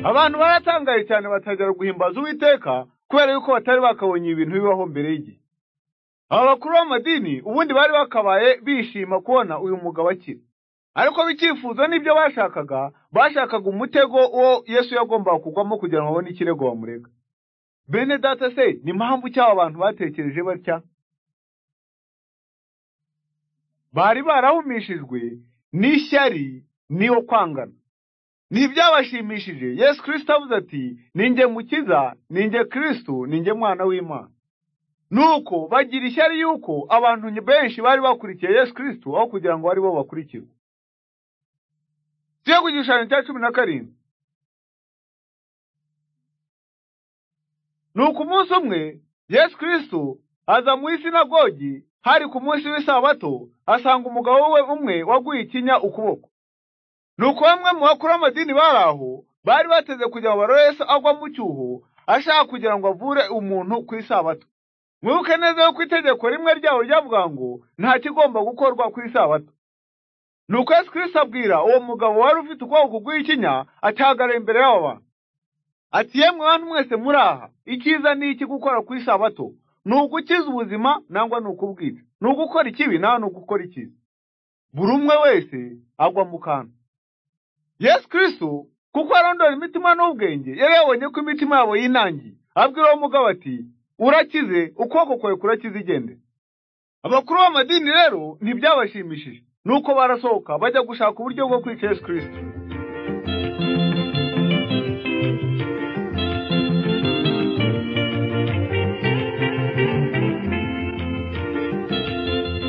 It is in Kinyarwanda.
abantu baratangaye cyane batangira guhimbaza uwiteka kubera yuko batari bakabonye ibintu bibaho mbere y'igihe aba bakuru b'amadini ubundi bari bakabaye bishima kubona uyu mugabo akira ariko bikifuzo n'ibyo bashakaga bashakaga umutego uwo yesu yagombaga kugwamo kugira ngo babone ikirego bamurega bene data se ni impamvu cyaba abantu batekereje batya bari barahumishijwe n'ishyari n'iyo kwangana ntibyabashimishije yesu kirisito avuze ati ninjye mukiza ninjye kirisito ninjye mwana w'imana nuko bagira ishyari yuko abantu benshi bari bakurikiye yesu kirisito aho kugira ngo ari bo bakurikirwe tujye ku gishushanyo cya cumi na karindwi nuko umunsi umwe yesu kirisito aza mu isinagogi hari ku munsi w'isabato asanga umugabo we umwe waguye ikinya ukuboko nuko bamwe mu bakuru b'amadini bari aho bari bateze kugira ngo barore Yesu agwa mu cyuho ashaka kugira ngo avure umuntu ku isabato mwibuke neza yuko itegeko rimwe ryabo ryavuga ngo nta kigomba gukorwa ku isabato nuko Yesu kirisito abwira uwo mugabo wari ufite ukuboko kuguye ikinya akihagarara imbere y'abo bantu ati yemwe bantu mwese muri aha icyiza ni iki gukora ku isabato ni ugukiza ubuzima nangwa ni ukubwica ni ugukora ikibi nawe ni ugukora icyiza buri umwe wese agwa mu kantu yesu kirisito kuko arondora imitima n'ubwenge yari yabonye ko imitima yabo yinangiye abwira uwo mugabo ati urakize ukuboko kwawe kurakize igende abakuru b'amadini rero ntibyabashimishije nuko barasohoka bajya gushaka uburyo bwo kwica yesu kirisito